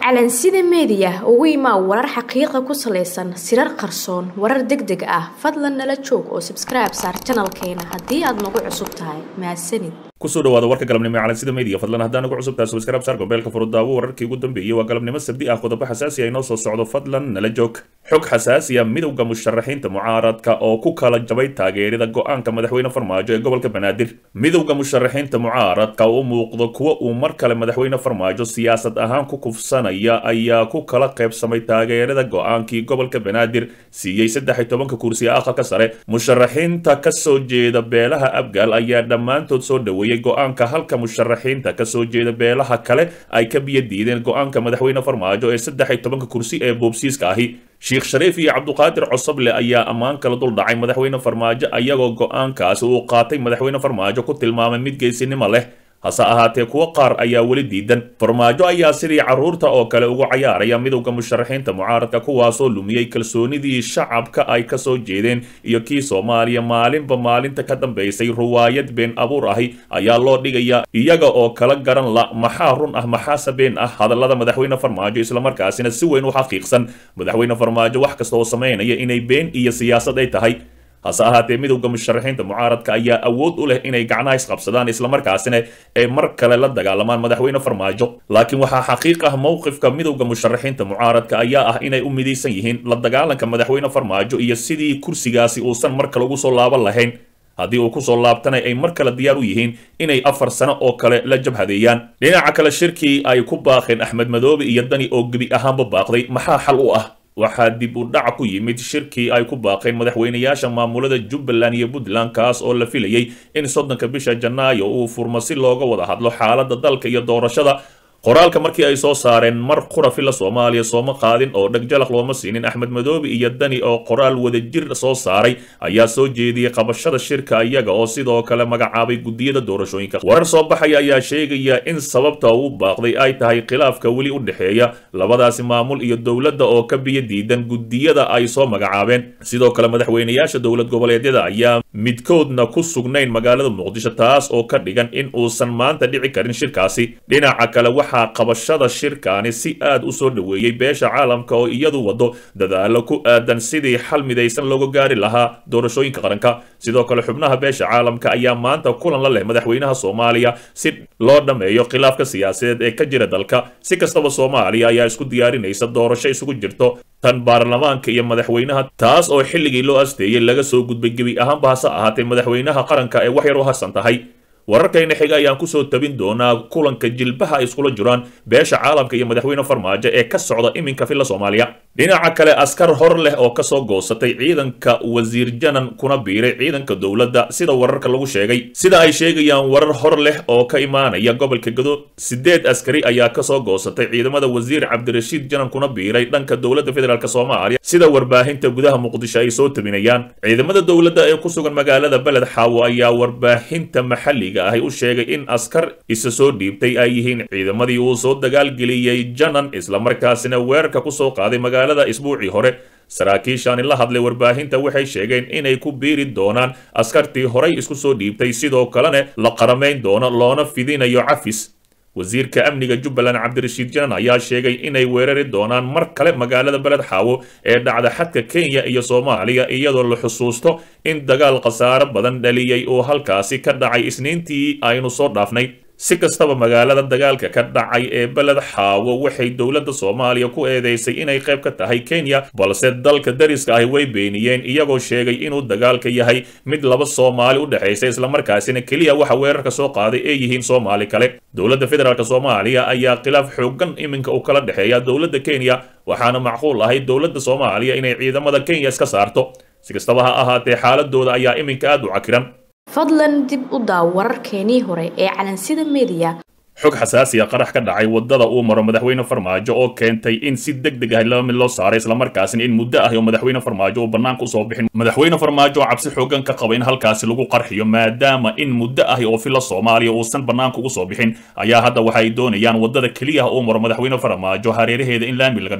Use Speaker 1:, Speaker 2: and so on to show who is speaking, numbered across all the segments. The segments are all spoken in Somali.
Speaker 1: calansida meediya ugu imaa warar xaqiiqa ku salaysan sirar qarsoon warar deg deg ah fadlan nala joog oo sabskribe saar janalkeena haddii aad nagu cusub tahay mahadsanid
Speaker 2: kusoo dhawaada warka galabnimo ee calansida media fadlan haddaan ugu cusub tahay subscribe saar gombeelka furudaawo wararkii ugu dambeeyey waa galabnimo sabdi ah qodobo xasaasi ah inoo soo socdo fadlan nala joog xog xasaasi ah midowda musharaxiinta mucaaradka oo ku kala jabay taageerida go-aanka madaxweyne farmaajo ee gobolka banaadir midowda musharaxiinta mucaaradka oo u muuqdo kuwa uu mar kale madaxweyne farmaajo siyaasad ahaan ku kufsanaya ayaa ku kala qaybsamay taageerada go-aankii gobolka banaadir siiyey saddex iyo tobanka kursi ee aqalka sare musharaxiinta kasoo jeeda beelaha abgaal ayaa dhammaantood soo dhaweeyey go-aanka halka musharaxiinta kasoo jeeda beelaha kale ay ka biyo diideen go-aanka madaxweyne farmaajo ee saddex iyo tobanka kursi ee boobsiiska ahi sheekh shariif iyo cabduqaadir cosoble ayaa ammaan kala dul dhacay madaxweyne farmaajo ayagoo go-aankaasi uu qaatay madaxweyne farmaajo ku tilmaamay mid geesinimo leh hase ahaatee kuwo qaar ayaa weli diidan farmaajo ayaa sidii carruurta oo kale ugu cayaaraya midowda musharaxiinta mucaaradka kuwaasoo lumiyey kalsoonidii shacabka ay kasoo jeedeen iyo kii soomaaliya maalinba maalinta ka dambaysay ruwaayad been abuur ahi ayaa loo dhigaya iyaga oo kala garan la maxaa run ah maxaase been ah hadallada madaxweyne farmaajo islamarkaasina si weyn u xaqiiqsan madaxweyne farmaajo wax kasta oo samaynaya inay been iyo siyaasad ay tahay hase ahaatee midowda musharaxiinta mucaaradka ayaa awood u leh inay gacnaha isqabsadaan islamarkaasina ay mar kale la dagaalamaan madaxweyne farmaajo laakiin waxaa xaqiiq ah mowqifka midowda musharaxiinta mucaaradka ayaa ah inay u midaysan yihiin la dagaalanka madaxweyne farmaajo iyo sidii kursigaasi uusan mar kale ugu soo laaban lahayn haddii uu kusoo laabtana ay mar kale diyaar u yihiin inay afar sano oo kale la jabhadeeyaan dhinaca kale shirkii ay ku baaqeen axmed madoobe iyo dani oo gebi ahaanba baaqday maxaa xal u ah waxaa dib u dhac ku yimid shirkii ay ku baaqeen madaxweynayaasha maamulada jubbaland iyo puntland kaas oo la filayey in soddonka bisha janaayo uu furmo si looga wada hadlo xaaladda dalka iyo doorashada qoraalka markii ay soo saareen mar qura fila soomaaliya sooma qaadin oo dhegjalaq looma siinin axmed madoobe iyo dani oo qoraal wadajir soo saaray ayaa soo jeediyey qabashada shirka iyaga oo sidoo kale magacaabay guddiyada doorashooyinka warar soo baxaya ayaa sheegaya in sababta uu baaqday ay tahay khilaafka weli u dhexeeya labadaasi maamul iyo dowladda oo ka biyo diidan guddiyada ay soo magacaabeen sidoo kale madaxweynayaasha dowlad goboleedyada ayaa midkoodna ku sugnayn magaalada muqdisho taas oo ka dhigan in uusan maanta dhici karin shirkaasi dhinaca kale waxaa qabashada shirkaani si aad u soo dhoweeyey beesha caalamka oo iyadu wado dadaalo ku aadan sidii xal midaysan looga gaari lahaa doorashooyinka qaranka sidoo kale xubnaha beesha caalamka ayaa maanta kulan la leh madaxweynaha soomaaliya si loo dhammeeyo khilaafka siyaasadeed ee ka jira dalka si kastaba soomaaliya ayaa isku diyaarinaysa doorasho isugu jirto tan baarlamaanka iyo madaxweynaha taas oo xilligii loo asteeyey laga soo gudbay gebi ahaanba hase ahaatee madaxweynaha qaranka ee wax yar u hasan tahay wararkayna xiga ayaan kusoo tabin doonaa kulanka jilbaha ay iskula jiraan beesha caalamka iyo madaxweyne farmaajo ee ka socda iminka filla soomaaliya dhinaca kale askar hor leh oo kasoo goosatay ciidanka wasiir janan kuna biiray ciidanka dowladda sida wararka lagu sheegay sida ay sheegayaan warar hor leh oo ka imaanaya gobolka gado sideed askari ayaa kasoo goosatay ciidamada wasiir cabdirashiid janan kuna biiray dhanka dowladda federaalk soomaaliya sida warbaahinta gudaha muqdisho ay soo tabinayaan ciidamada dowladda ee ku sugan magaalada beled xaawo ayaa warbaahinta maxalliga ahi u sheegay in askar isa soo dhiibtay ay yihiin ciidamadii uu soo dagaalgeliyey janan islamarkaasina weerarka kusoo qaaday magaalada isbuucii hore saraakiishaani la hadlay warbaahinta waxay sheegeen inay ku biiri doonaan askartii horay isku soo dhiibtay sidoo kalena la qaramayn doono loona fidinayo cafis wasiirka amniga jubbaland cabdirashiid janan ayaa sheegay inay weerari doonaan mar kale magaalada beled xaawo ee dhacda xadka kenya iyo soomaaliya iyadoo la xusuusto in dagaal khasaaro badan dhaliyey oo halkaasi ka dhacay isniintii aynu soo dhaafnay si kastaba magaalada dagaalka ka dhacay ee beled xaawo waxay dowladda soomaaliya ku eedeysay inay qayb ka tahay kenya balse dalka dariska ahi way beeniyeen iyagoo sheegay inuu dagaalka yahay mid laba soomaali u dhexaysa islamarkaasina keliya waxa weerarka soo qaaday ee yihiin soomaali kale dowladda federaalk soomaaliya ayaa khilaaf xoogan iminka u kala dhexeeya dowladda kenya waxaana macquul ahay dowladda soomaaliya inay ciidamada kenya iska saarto si kastaba ha ahaatee xaaladooda ayaa iminka aad u cakiran
Speaker 1: fadlan dib u daaw wararkeenii hore ee calansida meediya
Speaker 2: xog xasaasiya qarax ka dhacay waddada uu maro madaxweyne farmaajo oo keentay in si deg deg ah laba mid loo saaray islamarkaasina in muddo ah oo madaxweyne farmaajo uu bannaanka usoo bixin madaxweyne farmaajo oo cabsi xoogan ka qaba in halkaasi lagu qarxiyo maadaama in muddo ah oo fila soomaaliya uusan bannaanka ugu soo bixin ayaa hadda waxa ay doonayaan waddada keliya uu maro madaxweyne farmaajo hareeraheeda in laami laga dhigo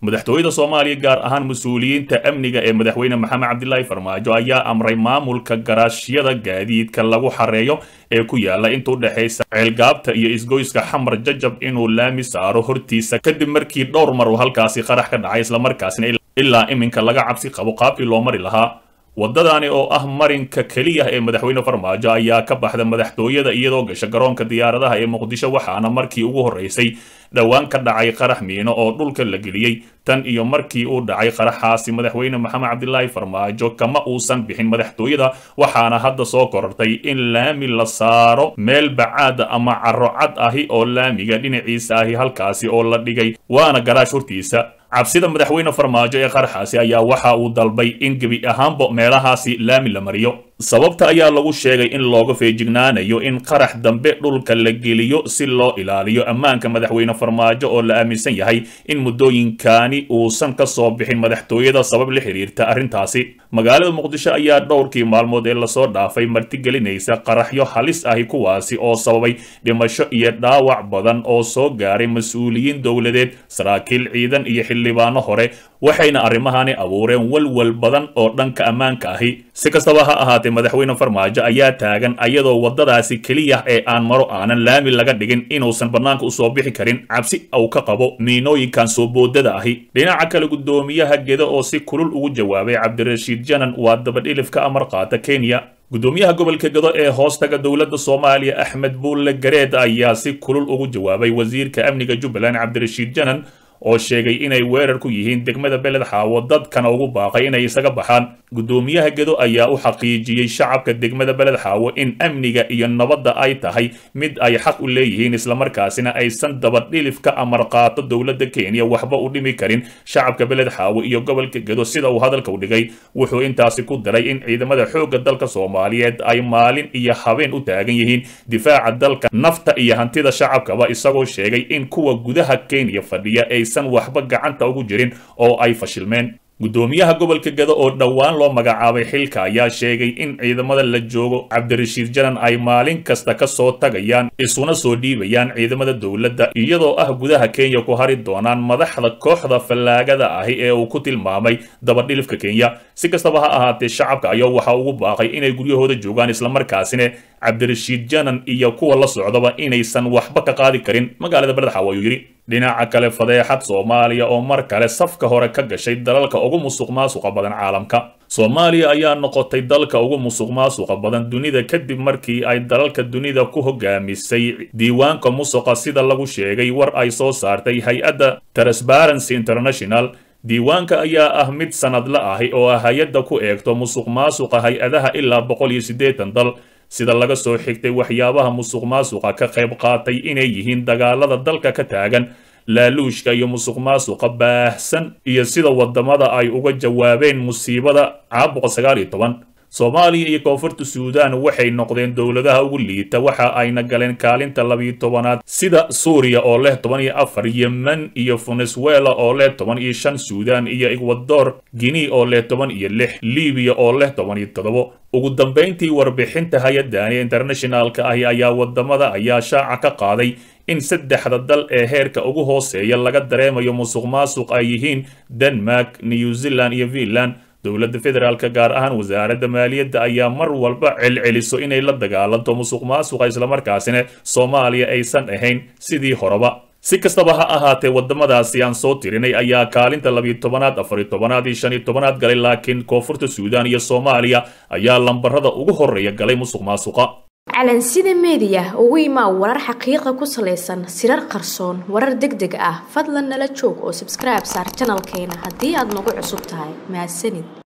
Speaker 2: madaxtooyada soomaaliya gaar ahaan mas-uuliyiinta amniga ee madaxweyne maxamed cabdilaahi farmaajo ayaa amray maamulka garaashyada gaadiidka lagu xareeyo ee ku yaala inta u dhexaysa ceelgaabta iyo isgoyska xamar jajab inuu laami saaro hortiisa kadib markii dhowr mar uu halkaasi qarax ka dhacay islamarkaasina ilaa iminka laga cabsi qabo qaabkii loo mari lahaa waddadani oo ah marinka keliya ee madaxweyne farmaajo ayaa ka baxda madaxtooyada iyadoo gasha garoonka diyaaradaha ee muqdisho waxaana markii ugu horreysay dhowaan ka dhacay qarax miino oo dhulka la geliyey tan iyo markii uu dhacay qaraxaasi madaxweyne maxamed cabdilaahi farmaajo kama uusan bixin madaxtooyada waxaana hadda soo korortay in laami la saaro meel bacaada ama carro cad ahi oo laamiga dhinaciisa ahi halkaasi oo la dhigay waana garaash hortiisa cabsida madaxweyne farmaajo ee qaraxaasi ayaa waxa uu dalbay in gebi ahaanba meelahaasi laami la mariyo sababta ayaa lagu sheegay in looga feejignaanayo in qarax dambe dhulka la geliyo si loo ilaaliyo ammaanka madaxweyne farmaajo oo la aaminsan yahay in muddooyinkani uusan ka soo bixin madaxtooyada sabab la xiriirta arrintaasi magaalada muqdisho ayaa dhowrkii maalmood ee lasoo dhaafay martigelinaysa qaraxyo halis ahi kuwaasi oo sababay dhimasho iyo dhaawac badan oo soo gaaray mas-uuliyiin dowladeed saraakiil ciidan iyo xildhibaano hore waxayna arrimahani abuureen walwal badan oo dhanka ammaanka ahi si kastaba ha ahaatee madaxweyne farmaajo ayaa taagan ayadoo waddadaasi keliya ee aan maro aanan laami laga dhigin inuusan bannaanka usoo bixi karin cabsi uu ka qabo miinooyinkan soo boodada ahi dhinaca kale guddoomiyaha gedo oo si kulul ugu jawaabay cabdirashiid janan waa dabadhilif ka amar qaata kenya guddoomiyaha gobolka gedo ee hoostaga dowladda soomaaliya axmed buulle gareed ayaa si kulul ugu jawaabay wasiirka amniga jubbaland cabdirashiid janan oo sheegay inay weerar ku yihiin degmada beled xaawo dadkana ugu baaqay inay isaga baxaan guddoomiyaha gedo ayaa u xaqiijiyey shacabka degmada beled xaawo in amniga iyo nabadda ay tahay mid ay xaq u leeyihiin islamarkaasina aysan dabadhilif ka amar qaato dowladda kenya waxba u dhimi karin shacabka beled xaawo iyo gobolka gedo sida uu hadalka u dhigay wuxuu intaasi ku daray in ciidamada xoogga dalka soomaaliyeed ay maalin iyo habeen u taagan yihiin difaaca dalka nafta iyo hantida shacabkaba isagoo sheegay in kuwa gudaha kenya fadhiya aysan waxba gacanta ugu jirin oo ay fashilmeen guddoomiyaha gobolka gado oo dhowaan loo magacaabay xilka ayaa sheegay in ciidamada la joogo cabdirashiid janan ay maalin kasta ka soo tagayaan isuna soo dhiibayaan ciidamada dowladda iyadoo ah gudaha kenya ku hari doonaan madaxda kooxda fallaagada ahi ee uu ku tilmaamay dabadhilifka kenya si kastaba ha ahaatee shacabka ayaa waxaa ugu baaqay inay guryahooda joogaan islamarkaasina cabdirashiid janan iyo kuwa la socdaba inaysan waxba ka qaadi karin magaalada beledxaawo ayuu yidhi dhinaca kale fadeexad soomaaliya oo mar kale safka hore ka gashay dalalka ugu musuq maasuqa badan caalamka soomaaliya ayaa noqotay dalka ugu musuq maasuqa badan dunida kadib markii ay dalalka dunida ku hogaamisay diiwaanka musuqa sida lagu sheegay war ay soo saartay hay-adda transparency international diiwaanka ayaa ah mid sanadla ahi oo ah hay-adda ku eegto musuq maasuqa hay-adaha ilaa boqol iyo siddeetan dal sida laga soo xigtay waxyaabaha musuq maasuqa ka qayb qaatay inay yihiin dagaalada dalka ka taagan laaluushka iyo musuq maasuqa baahsan iyo sida wadamada ay uga jawaabeen musiibada caabuqa sagaal iyo toban soomaaliya iyo koonfurta suudaan waxay noqdeen dowladaha ugu liita waxa ayna galeen kaalinta labiyo tobanaad sida suuriya oo leh toban iyo afar yemen iyo venezuela oo leh toban iyo shan suudaan iyo ekwador guinea oo leh toban iyo lix libiya oo leh toban iyo toddobo ugu dambayntii warbixinta hay-adani internationalka ahi ayaa wadamada ayaa shaaca ka qaaday in saddexda dal ee heerka ugu hooseeya laga dareemayo musuq maasuq ay yihiin denmark new zealand iyo finland dowladda federaalka gaar ahaan wasaaradda maaliyadda ayaa mar walba celceliso inay la dagaalanto musuq maasuqa islamarkaasina soomaaliya aysan ahayn sidii horeba si kastaba ha ahaatee wadamadaasi aan soo tirinay ayaa kaalinta labiyo tobanaad afariyo tobanaad iyo shan iyo tobanaad galay laakiin koonfurta suudaan iyo soomaaliya ayaa lambarada ugu horreeya galay musuq maasuqa
Speaker 1: calansida meediya ugu imaa warar xaqiiqa ku salaysan sirar qarsoon warar deg deg ah fadlan nala joog oo sabskribe saar janalkeena haddii aad nagu cusub tahay mahadsanid